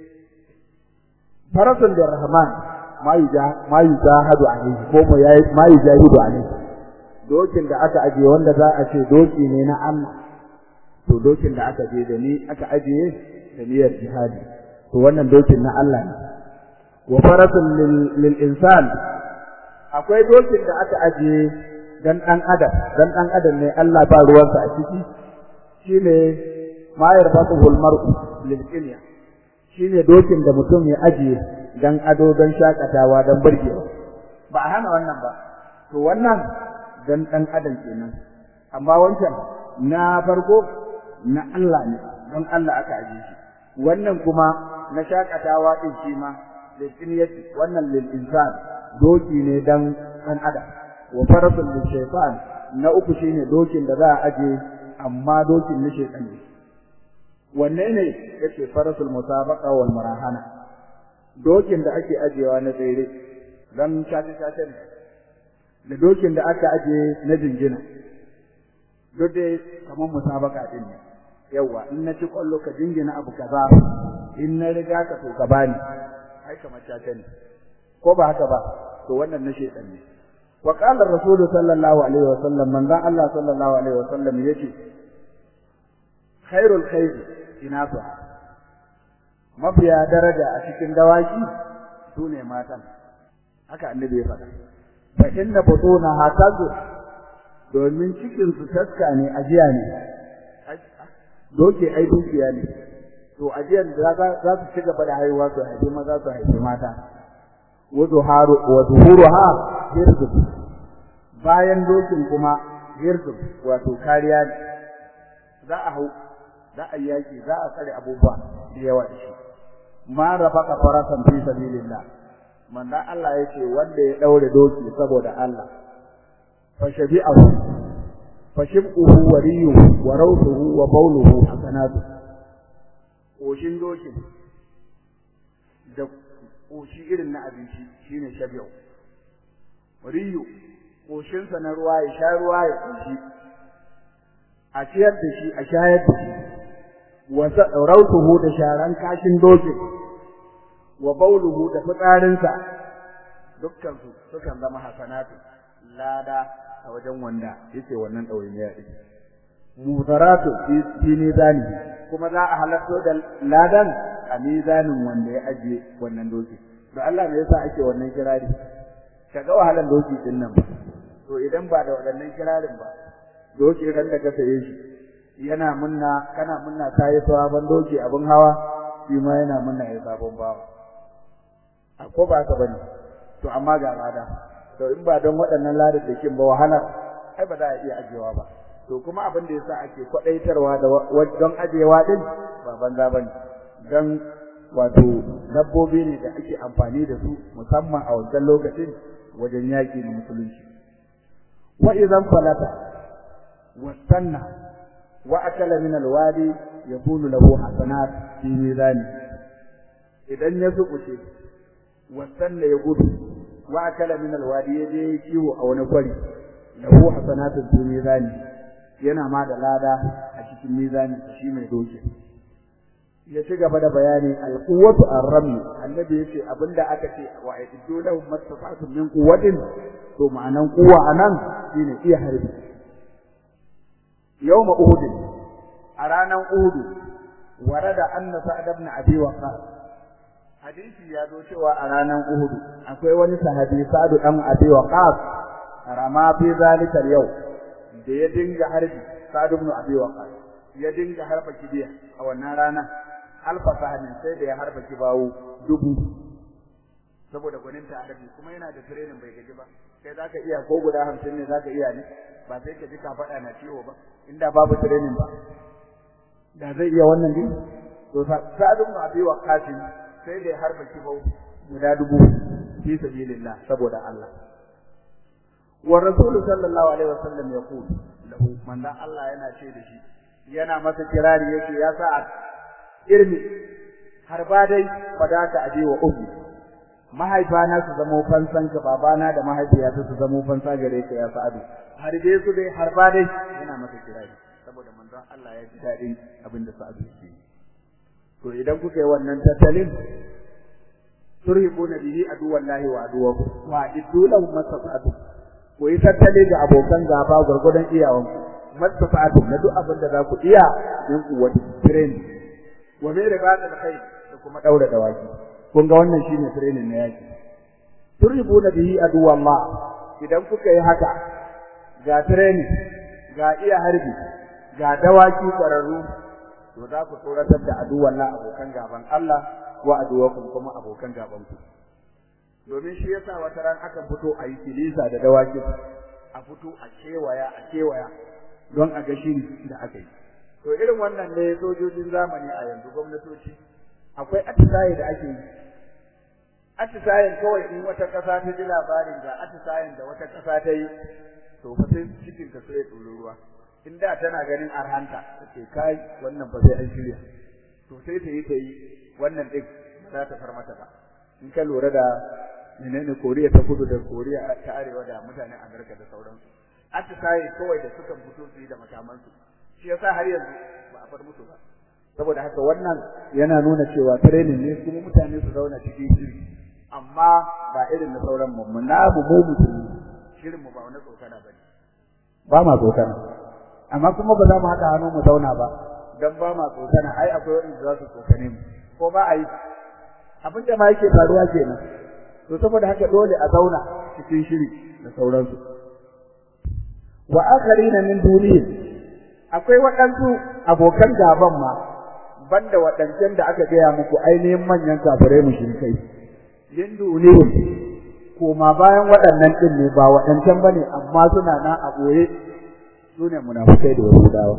farasun lirrahman ma yujahadu alayhi ko ma yujahidu alayhi dokin da aka ajiye wanda za a ce doki ne na Allah to dokin da aka je da ni aka ajiye da niyyar jihadi to wannan dokin na Allah ne wa farasun lil insan akwai dokin da aka ajiye dan dan adam dan dan adam ne Allah ba ruwansa a ciki shine ma yarfatuhul mar'u lil dunya shine dokin da mutum ya ajiye dan ado dan shakatawa dan burgewa ba a hana wannan ba to wannan dan dan adam kenan amma wancan na farko na Allah ne don Allah aka aje shi wannan kuma na shakatawa din shi ma lil dunyati wannan lil insan doki ne dan dan adam wa farasul lil shaytan na uku shine dokin da za a aje amma dokin na shaytan ne wanne ne yake farasul musabaqa wal marahana dokin da ake ajewa na tsere dan shafe shafe ne da dokin da aka aje na jingina duk dai kamar musabaka din ne yawa in na ci kwallo ka jingina abu kaza in na riga ka to ka bani ai kamar shafe ne ko ba haka ba to wannan na shedan ne wa qala rasulullahi sallallahu alaihi wa sallam manzon Allah sallallahu alaihi wa sallam yace khairul khair inasuha mafiya daraja a cikin dawaki sune matan haka annabi ya faɗa fa inna butuna hatazu domin cikin su taska ne ajiya ne doke ai dukiya ne to ajiyar da za su ci gaba da haihuwa su haifi maza su haifi mata wa zuharu wa zuhuruha hirzu bayan dokin kuma hirzu wato kariya ne za a hau za a yaki za a tsare abubuwa da yawa da shi ma rafaka farasan fi sabilillah manzo Allah yace wanda ya daure doki saboda Allah fa shabi'ahu fa shibquhu wa riyuhu wa rawtuhu wa bawluhu hasanatu koshin dokin da koshi irin na abinci shine shabi'u riyu koshin sa na ruwa ya sha ruwa ya koshi a ciyar da shi a shayar da shi wa rawtuhu da sharan kashin dokin wa bauluhu da fitsarinsa dukkan su sukan zama hasanatu lada a wajen wanda yake wannan ɗawainiya ɗin mudaratu fi mizani kuma za a halatto da ladan a mizanin wanda ya ajiye wannan doki da Allah me yasa ake wannan kirari kaga wahalan doki din nan to idan ba da waɗannan kirarin ba doki ran da ka saye shi yana munna kana munna ta yi sabon doki abin hawa shi ma yana munna ya sabon bawa ko ba ka bane to amma ga lada to in ba don waɗannan ladar da kin ba wahala ai ba za a iya ajewa ba to kuma abin da yasa ake kwadaitarwa da don ajewa din ba banza bane dan wato dabbobi ne da ake amfani da su musamman a wancan lokacin wajen yaƙi na musulunci wa idan falata wastanna wa akala min alwadi yakunu lahu hasanat fi mizani idan ya zubuce wasanna ya gudu wa akala min alwadi yaje kiwo a wani kwari lahu hasanatun fi mizani yana ma da lada a cikin mizani shi mai doke ya ci gaba da bayani alquwwatu arrami annabi yace abinda aka ce wa aidu lahum mastata'tum min quwwatin to ma'anan quwwa anan shine iya harbi yawma uhud a ranan uhud warada anna sa'ad ibn abi waqas hadisi ya zo cewa a ranar Uhud akwai wani sahabi Sa'd dan Abi Waqqas rama fi zalika yau da ya dinga harbi Sa'd ibn Abi Waqqas ya dinga harba kibiya a wannan rana alfa sahamin sai da ya harba kibawo dubu saboda gwanin ta harbi kuma yana da training bai gaji ba kai zaka iya ko guda 50 ne zaka iya ne ba sai ka ji ka faɗa na ciwo ba inda babu training ba da zai iya wannan din to Sa'd ibn Abi Waqqas sai dai harba kibau guda dubu fi sabilillah saboda Allah wa rasulu sallallahu alaihi wasallam yaqul lahu manzon Allah yana ce da shi yana masa kirari yake ya sa'ad irmi har ba dai fadaka aje wa ummi mahaifana su zamo fansan ka babana da mahaifiyata su zamo fansa gare ka ya sa'adu har dai su dai har ba dai yana masa kirari saboda manzon Allah ya ji dadin abin da sa'adu yake to idan kuka yi wannan tattalin turhibuna bihi aduwallahi wa aduwakum wa iddulahu masafatu ku yi tattali ga abokan gaba gurgudan iyawanku masafatu na duk abin da za ku iya in ku wata training wa mai ribata da kai da kuma daura dawaki kun ga wannan shine training na yaki turhibuna bihi aduwallah idan kuka yi haka ga training ga iya harbi ga dawaki kwararru to za ku tsoratar da aduwallah abokan gaban Allah wa aduwakum kuma abokan gaban ku domin shi yasa wata ran akan fito a yi kilisa da dawaki a fito a kewaya a kewaya don a ga shiri da aka yi to irin wannan ne sojojin zamani a yanzu gwamnatoci akwai atisaye da ake yi atisayen kawai in wata ƙasa ta ji labarin ga atisayen da wata ƙasa ta yi to fa sai cikin ka sai tsoro ruwa in da tana ganin arhanta take kai wannan ba sai an shirya to sai ta yi ta yi wannan din za ta far mata ba in ka lura da menene Koriya ta kudu da Koriya ta arewa da mutanen Amerika da sauransu atisaye kawai da suka fito su yi da makamansu shi yasa har yanzu ba a far musu ba saboda haka wannan yana nuna cewa training ne kuma mutane su zauna cikin shiri amma ba irin na sauran mu na mu mu musulmi shirin mu ba wani tsokana ba ne ba ma tsokana amma kuma ba za mu haɗa hannu mu zauna ba dan ba ma tsokana ai akwai wanda za su tsokane mu ko ba a yi abin da ma yake faruwa kenan to saboda haka dole a zauna cikin shiri da sauransu wa akharina min dunihim akwai waɗansu abokan gaban ma banda waɗancan da aka gaya muku ainihin manyan kafirai mushrikai min dunihim koma bayan waɗannan ɗin ne ba waɗancan bane amma suna nan a ɓoye su ne munafukai da yahudawa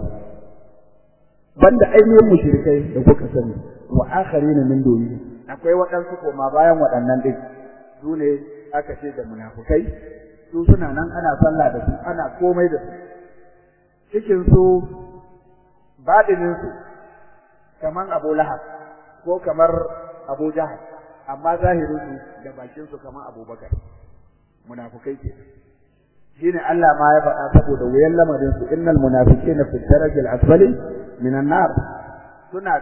banda ainihin mushrikai da kuka sani wa akharina min dunihim akwai waɗansu koma bayan waɗannan ɗin su ne aka ce da munafukai su suna nan ana sallah da su ana komai da su cikin su baɗinin su kaman Abu Lahab ko kamar Abu Jahal amma zahirin su da bakin su kaman Abubakar munafukai ke shine Allah ma ya faɗa saboda wuyan lamarin su innal munafiqina fi darajil asfali minan nar suna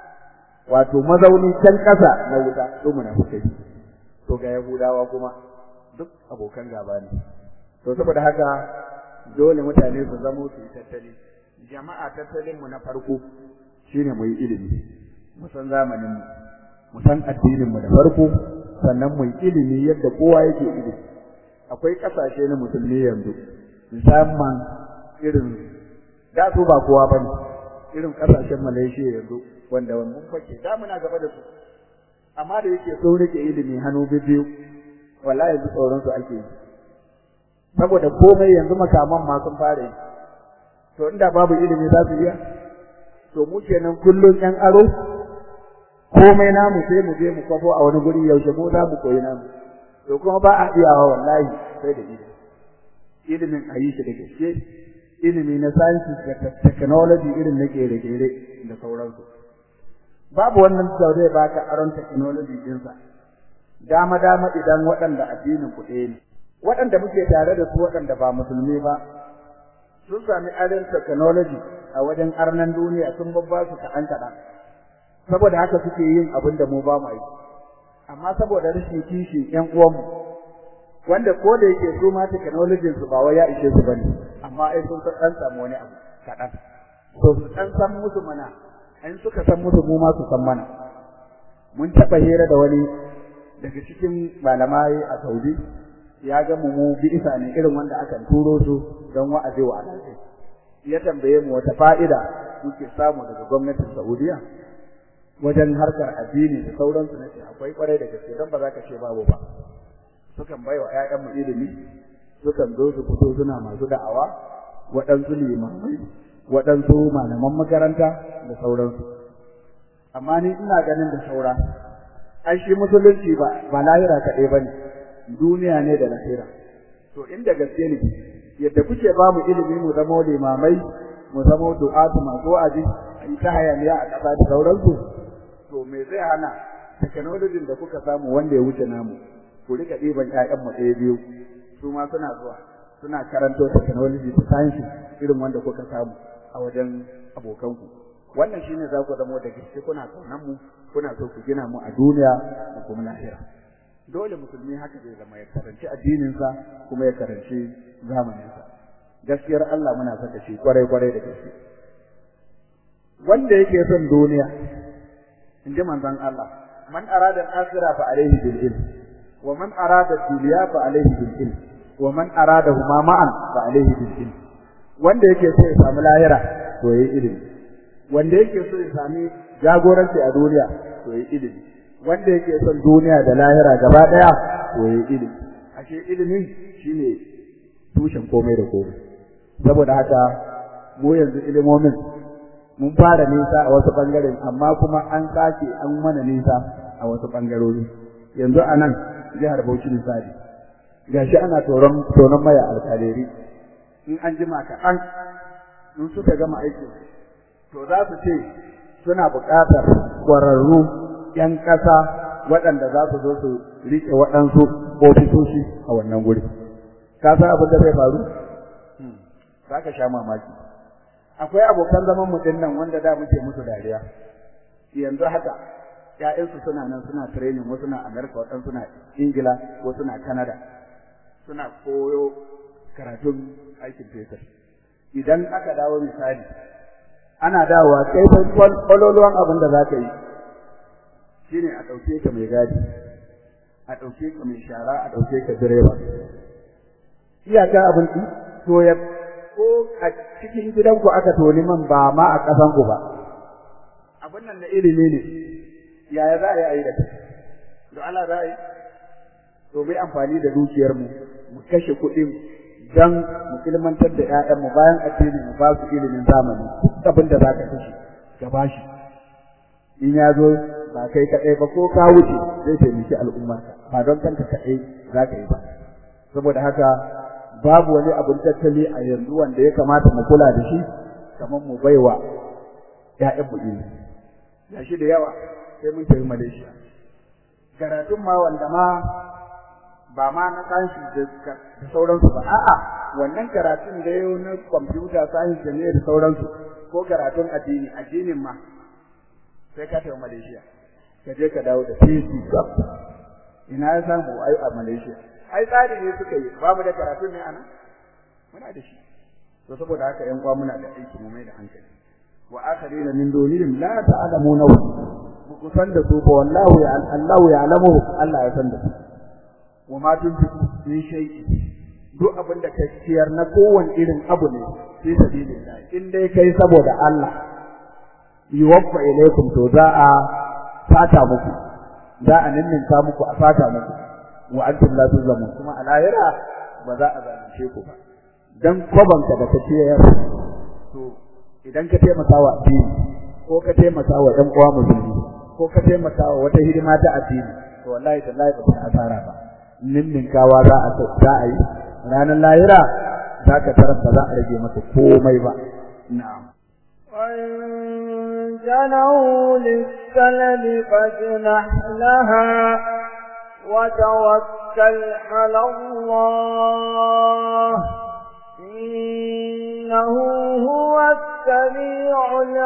wato mazauni can ƙasa na wuta su munafukai to ga Yahudawa kuma duk abokan gaba ne to saboda haka dole mutane su zamo su yi tattali jama'a tattalin mu na farko shine mu yi ilimi mu san zamanin mu mu san addinin mu da farko sannan mu yi ilimi yadda kowa yake ilimi akwai kasashe na musulmi yanzu musamman irin da su ba kowa bane irin kasashen Malaysia yanzu wanda mun fake da muna gaba da su amma da yake sun rike ilimi hannu biyu wallahi yanzu tsoron su ake yi saboda komai yanzu makaman ma sun fara yi to inda babu ilimi za su iya to mu kenan kullun yan aro komai namu sai mu je mu kwafo a wani guri yaushe mu za mu koyi namu to kuma ba a iyawa wallahi sai da ilimi ilimin a yi shi da gaske ilimi na science da technology irin na kere-kere da sauransu babu wannan da zai baka aron technology ɗinsa dama dama idan waɗanda addinin ku ɗaya ne waɗanda muke tare da su waɗanda ba musulmi ba sun sami aron technology a wajen arnan duniya sun babba su kaɗan kaɗan saboda haka suke yin abin da mu ba mu yi amma saboda rashin kishin ƴan uwanmu wanda ko da yake su ma technology su ba wai ya ishe su bane amma ai sun san samu wani abu kaɗan to su ɗan san musu mana in suka san musu mu ma su san mana mun taɓa hira da wani daga cikin malamai a Saudi ya ga mu mu bi'isa ne irin wanda aka turo su don wa'azi wa alhaji ya tambaye mu wata fa'ida muke samu daga gwamnatin Saudiya wajen harkar addini da sauransu na ce akwai kwarai da gaske don ba za ka ce babu ba sukan bai wa ‘ya'yanmu ilimi sukan zo su fito suna masu da'awa waɗansu limamai waɗansu malaman makaranta da sauransu amma ni ina ganin da saura ai shi musulunci ba ba lahira kaɗai ba ne duniya ne da lahira to inda gaske ne yadda kuke ba mu ilimi mu zama limamai mu zama du'atu masu wa'azi a yi ta hayaniya a ƙasa da sauransu to me zai hana technology da kuka samu wanda ya wuce namu ku rika ɗiban ƴaƴanmu ɗaya biyu su ma suna zuwa suna karanto technology da science irin wanda kuka samu a wajen abokanku wannan shine za ku zamo da gaske kuna kaunan mu kuna so ku gina mu a duniya da kuma lahira dole musulmi haka zai zama ya karanci addininsa kuma ya karanci zamaninsa gaskiyar Allah muna saka shi kwarai kwarai da gaske wanda yake son duniya in ji manzon Allah man arada al-akhirah fa alayhi bil ilm wa man arada ad-dunya fa alayhi bil ilm wa man arada huma ma'an fa alayhi bil ilm wanda yake so ya samu lahira to yayi ilimi wanda yake so ya sami jagoranci a duniya to yayi ilimi wanda yake son duniya da lahira gaba daya to yayi ilimi ashe ilimi shine tushen komai da komai saboda haka mu yanzu ilimomin mun fara nisa a wasu bangaren amma kuma an sake an mana nisa a wasu bangarori yanzu a nan jihar Bauchi misali gashi ana toron tonon maya alkaleri in an jima kaɗan in suka gama aikin to za su ce suna buƙatar ƙwararru 'yan ƙasa waɗanda za su zo su riƙe waɗansu ofisoshi a wannan guri ka san abin da zai faru za ka sha mamaki akwai abokan zaman mu nan wanda da muke musu dariya yanzu haka ƴaƴansu suna nan suna training wasu na America waɗansu suna Ingila wasu na Canada suna koyo karatun aikin fetur idan aka dawo misali ana dawowa kai fa kwaloluwan abin da za ka yi shine a ɗauke ka mai gadi a ɗauke ka mai shara a ɗauke ka direba iyaka abin to ya ko a cikin gidanku aka toni man ba ma a ƙasanku ba abin nan na ilimi ne yaya za a yi a yi da kai to Allah za a yi to mai amfani da dukiyarmu mu kashe kuɗin dan mu ilmantar da ƴaƴanmu bayan addini mu ba su ilimin zamani duk abin da za ka kashe ka ba shi in ya zo ba kai kaɗai ba ko ka wuce zai taimaki al'ummarka ba don kanka kaɗai za ka yi ba saboda haka babu wani abin tattali a yanzu wanda ya kamata mu kula da shi kamar mu baiwa ƴaƴan mu ilimi ya shi da yawa sai mun tafi Malaysia karatun ma wanda ma ba ma na kanshi da sauransu ba a'a wannan karatun da yau na computer science da ne da sauransu ko karatun addini addinin ma sai ka tafi Malaysia ka je ka dawo da PC ina ya samu ai a Malaysia ai tsari ne suka yi babu da karatu ne ana muna da shi to saboda haka ƴan uwa muna da aiki mu mai da hankali wa akharina min dunihim la ta'lamuna ku san da su ba wallahu ya Allah ya alamu Allah ya san da su wa ma tunfiqu min shay'in duk abin da kai ciyar na kowane irin abu ne fi sabilillah in dai kai saboda Allah yuwaffa ilaykum to za a fata muku za a ninninka muku a fata muku wa antum la tuzlamun kuma a lahira ba za a zalunce ku ba dan kwabanka da ka ciyar to idan ka taimaka wa addini ko ka taimaka wa ɗan uwa musulmi ko ka taimaka wa wata hidima ta addini to wallahi tallahi ba ta asara ba ninninkawa za a za a yi ranar lahira za ka tarar ba za a rage maka komai ba na'am وإن جنوا للسلم فاجنح لها وتوكل على الله إنه هو السميع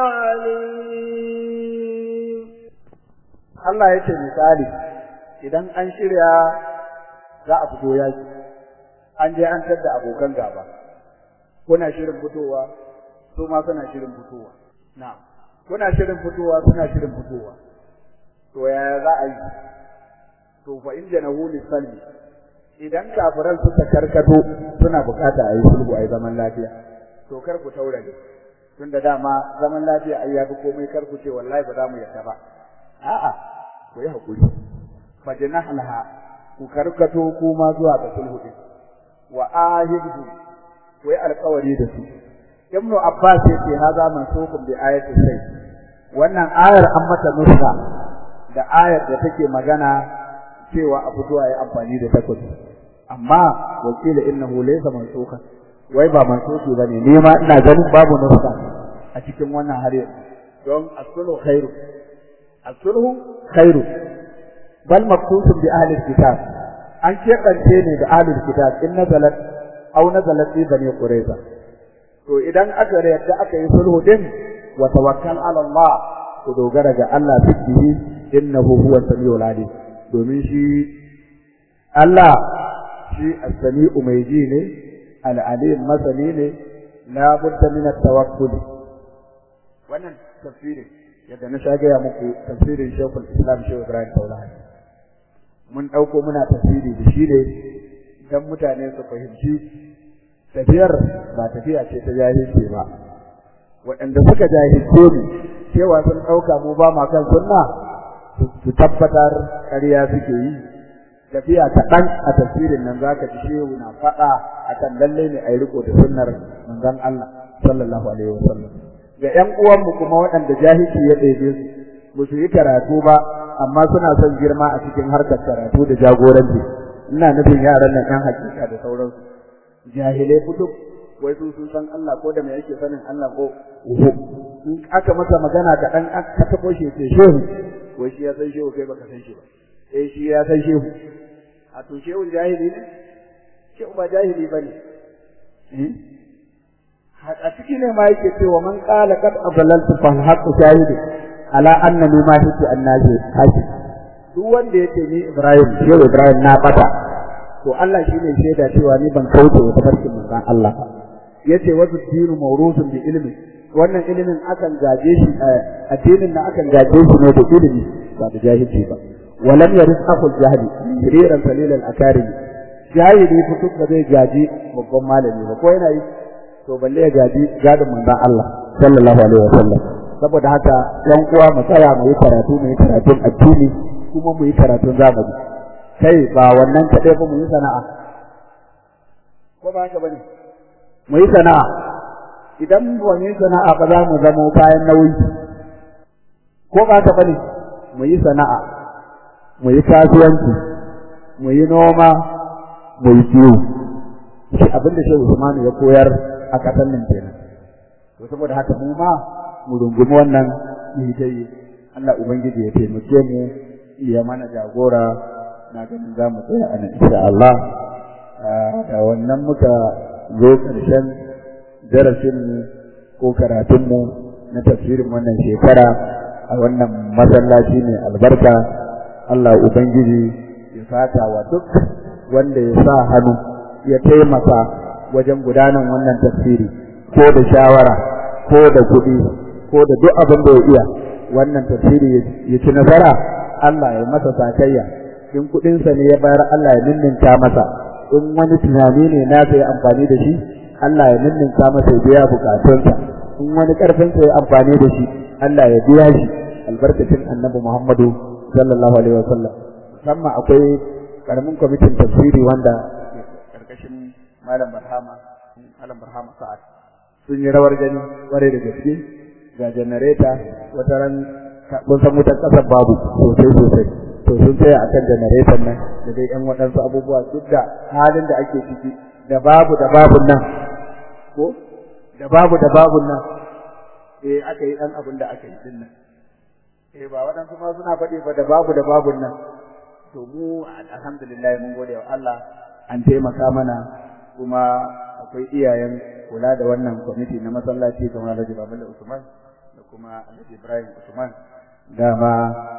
العليم Allah ya ce misali idan an shirya za a fito yaki an je an tadda abokan gaba kuna shirin fitowa su ma suna shirin fitowa na'am kuna shirin fitowa suna shirin fitowa to yaya za a yi to fa in janahu lisalmi idan kafiran suka karkato suna bukata a yi sulhu a yi zaman lafiya to kar ku taurare tunda dama zaman lafiya ai ya fi komai kar ku ce wallahi ba za mu yarda ba a'a ku yi hakuri fa janahlaha ku karkato kuma zuwa ga sulhu din wa ahidhu ku yi alƙawari da su ibnu abbas yace haza mansukun bi ayati sai wannan ayar an mata nusa da ayar da take magana cewa a fito ayi amfani da takobi amma wakila innahu laysa mansukhan wai ba mansuki bane ni ma ina ganin babu nuska a cikin wannan har yanzu don as-sulhu khairu as-sulhu khairu bal maqsusun bi ahli kitab an keɓance ne da ahli kitab in nazalat aw nazalat fi bani qurayza to idan aka yarda aka yi sulhu din wa tawakkal ala Allah ku dogara ga Allah fihi innahu huwa samiul alim domin shi Allah shi as-sami'u mai ji ne al-alim masani ne la budda min at-tawakkul wannan tafsirin yadda na sha gaya muku tafsirin Sheikhul Islam Sheikh Ibrahim Taulahi mun dauko muna tafsiri da shi ne dan mutane su fahimci tafiyar ba tafiya ce ta jahilci ba waɗanda suka jahilce mu cewa sun ɗauka mu ba ma kan sunna su tabbatar ƙarya suke yi tafiya kaɗan a tafsirin nan zaka ji shehu na faɗa akan lalle ne a yi riko da sunnar manzon Allah sallallahu alaihi wasallam ga ƴan uwanmu kuma waɗanda jahilci ya ɗebe su ba su yi karatu ba amma suna son girma a cikin harkar karatu da jagoranci ina nufin yaran nan ƴan hakika da sauransu jahilai fito wai su sun san Allah ko da me yake sanin Allah ko uhu in aka masa magana kaɗan aka taɓo shi ce shehu wai shi ya san shehu kai baka san shi ba eh shi ya san shehu a to shehu jahili ne shehu ba jahili ba ne a ciki ne ma yake cewa man qala qad adlaltu fa haqqu shahidu ala annani ma hitu annabi haji duk wanda yake ni Ibrahim shehu Ibrahim na bata to Allah shine shaida cewa ni ban kauce wa tafarkin manzon Allah ba yace wasu dinu mawrusun bi ilmi wannan ilimin akan gaje shi addinin na akan gaje shi ne da ilimi ba da jahilci ba walam yaris aqul jahili shiriran salil al akarim jahili fituk ba zai gaji babban malami ba ko yana yi to balle ya gaji gadin manzon Allah sallallahu alaihi wasallam saboda haka yan uwa mu tsaya mu yi karatu mu yi karatun addini kuma mu yi karatun zamani kai ba wannan kadai ba mu yi sana'a ko ba haka bane mu yi sana'a idan ba mu yi sana'a ba za mu zama kayan nauyi ko ba haka bane mu yi sana'a mu yi kasuwanci mu yi noma mu yi kiwo shi abin da Shehu Usman ya koyar a kasan nan kenan to saboda haka mu ma mu rungumi wannan yi Allah ubangiji ya taimake mu ya mana jagora na ganin za mu tsaya a nan insha Allah da wannan muka zo ƙarshen darasinmu ko karatunmu na tafsirin wannan shekara a wannan masallaci ne albarka Allah Ubangiji ya sata wa duk wanda ya sa hannu ya taimaka wajen gudanar wannan tafsiri ko da shawara ko da kuɗi ko da duk abin da ya iya wannan tafsiri ya ci nasara Allah ya masa sakayya in kuɗinsa ne ya bayar Allah ya ninninka masa in wani tunani ne na ya amfani da shi Allah ya ninninka masa ya biya bukatunsa in wani ƙarfinsa ya amfani da shi Allah ya biya shi albarkacin annabi Muhammadu sallallahu alaihi wa sallam musamman akwai karamin kwamitin tafsiri wanda karkashin malam Barhama malam Barhama Sa'ad sun yi rawar gani kware da gaske ga janareta wata ran kun san wutar kasar babu sosai sosai to sun tsaya akan janareton nan da dai yan waɗansu abubuwa duk da halin da ake ciki da babu da babun nan ko da babu da babun nan eh aka yi dan abin da aka yi din nan eh ba waɗansu ma suna faɗi ba da babu da babun nan to mu alhamdulillah mun gode wa Allah an taimaka mana kuma akwai iyayen kula da wannan kwamiti na masallaci kamar Alhaji Babala Usman da kuma Alhaji Ibrahim Usman dama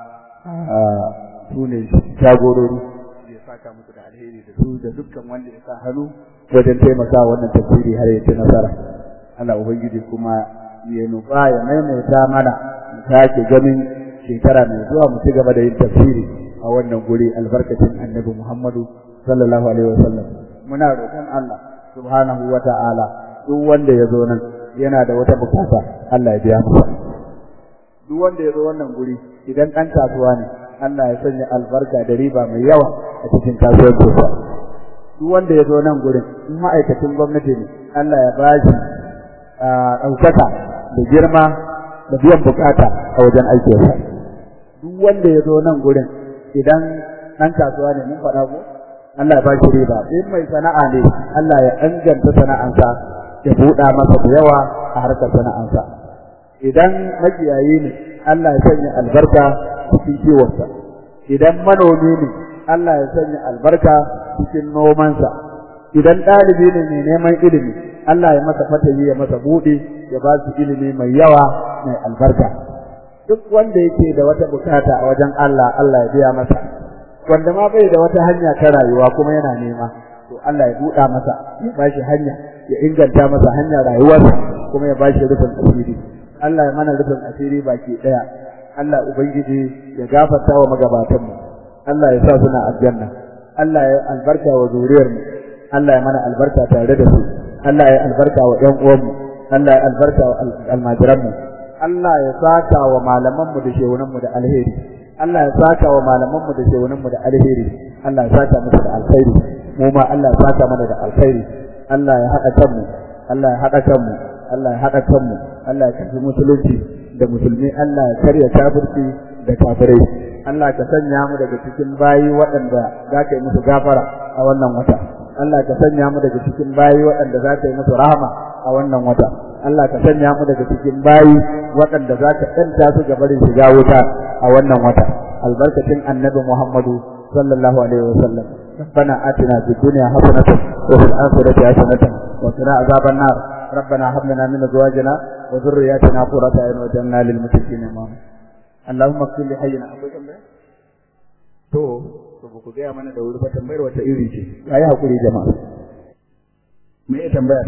su ne jagorori ya saka musu da alheri da su da dukkan wanda ya sa hannu wajen taimaka wannan tafsiri har ya ci nasara Allah ubangiji kuma ya nufa ya maimaita mana mu sake ganin shekara mai zuwa mu ci gaba da yin tafsiri a wannan guri albarkacin annabi Muhammadu sallallahu alaihi wasallam muna roƙon Allah subhanahu wa ta'ala duk wanda ya zo nan yana da wata bukata Allah ya biya masa duk wanda ya zo wannan guri idan ɗan kasuwa ne Allah ya sanya albarka da riba mai yawa a cikin kasuwancinsa duk wanda ya zo nan gurin in ma'aikacin gwamnati ne Allah ya ba shi ɗaukaka da girma da biyan bukata a wajen aikinsa duk wanda ya zo nan gurin idan ɗan kasuwa ne mun faɗa ko Allah ya bashi riba in mai sana'a ne Allah ya inganta sana'ansa ya buɗa masa da yawa a harkar sana'ansa idan makiyayi ne Allah ya sanya albarka cikin kiwonsa idan manomi ne Allah ya sanya albarka cikin nomansa idan ɗalibi ne mai neman ilimi Allah ya masa fatayi ya masa buɗe ya ba su ilimi mai yawa mai albarka duk wanda yake da wata bukata a wajen Allah Allah ya biya masa wanda ma bai da wata hanya ta rayuwa kuma yana nema to Allah ya buɗa masa ya ba shi hanya ya inganta masa hanyar rayuwarsa kuma ya ba shi rufin asiri Allah ya mana rufin asiri baki ɗaya Allah ubangiji ya gafarta wa magabatanmu Allah ya sa suna aljanna Allah ya albarka wa zuriyarmu Allah ya mana albarka tare da su Allah ya albarka wa ƴan uwanmu Allah ya albarka wa almajiranmu Allah ya saka wa malamanmu da shehunanmu da alheri Allah ya saka wa malamanmu da shehunanmu da alheri Allah ya saka musu da alkhairi mu ma Allah ya saka mana da alkhairi Allah ya haɗa kanmu Allah ya haɗa kanmu Allah ya haɗa kanmu Allah ya kafi musulunci da musulmi Allah ya karya kafirci da kafirai Allah ka sanya mu daga cikin bayi waɗanda za ka yi musu gafara a wannan wata Allah ka sanya mu daga cikin bayi waɗanda za ka yi musu rahama a wannan wata Allah ka sanya mu daga cikin bayi waɗanda za ka ɗanta su ga barin shiga wuta a wannan wata albarkacin annabi Muhammadu sallallahu alaihi wa sallam ربنا آتنا في الدنيا حسنة وفي الآخرة حسنة وقنا عذاب النار ربنا هب لنا من أزواجنا وذرياتنا قرة أعين واجعلنا للمتقين إماما اللهم اغفر لحينا akwai tambaya to to ba ku gaya mana da wuri ba tambayar wata iri ce ayi hakuri jama'a me ya tambaya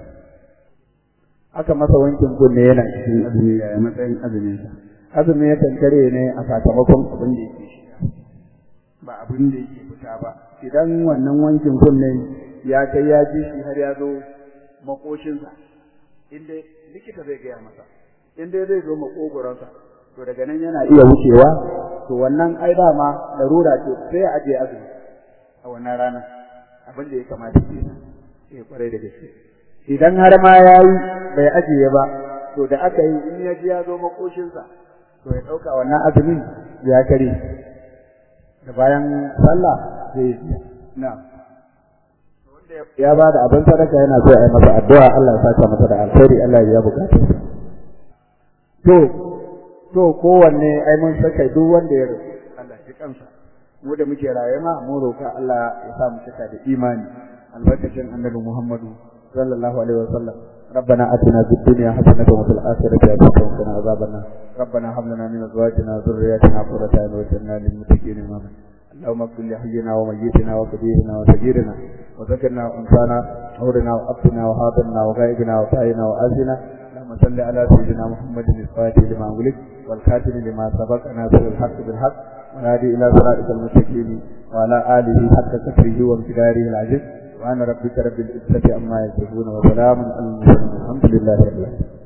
aka masa wankin kunne yana cikin azumi ya matsayin azumin sa azumi ya kankare ne a sakamakon abin da yake shiga ba abin da yake fita ba idan wannan wankin kunne ya kai ya ji shi har ya zo makoshinsa inda likita zai gaya masa inda zai zo makogoronsa to daga nan yana iya wucewa to wannan ai dama larura ce sai a aje azumi a wannan rana abin da ya kamata ke eh kwarai da gaske idan har ma yayi bai ajiye ba to da aka yi in ya ji ya zo makoshinsa to ya dauka wannan azumin ya kare da bayan sallah zai yi na'am ya ba da abin sadaka yana so a yi masa addu'a Allah ya saka masa da alkhairi Allah ya bukata to to kowanne ai mun saka duk wanda ya rasu Allah ya kansa mu da muke raye ma mu roka Allah ya sa mu cika da imani albarkacin annabi Muhammadu sallallahu alaihi wasallam ربنا آتنا في الدنيا حسنة وفي الآخرة حسنة وقنا عذاب النار ربنا هب لنا من أزواجنا وذرياتنا قرة أعين واجعلنا للمتقين إماما اللهم اغفر لحينا وميتنا وكبيرنا وصغيرنا وذكرنا وانثانا عورنا وابتنا وحاضرنا وغائبنا وطائنا وآسنا اللهم صل على سيدنا محمد الفاتح لما أغلق والخاتم لما سبق ناصر الحق بالحق والهادي إلى صراطك المستقيم وعلى آله حق قدره وامتداره العزيز وأنا ربك رب العزة عما يصفون وسلام على المرسلين الحمد لله رب العالمين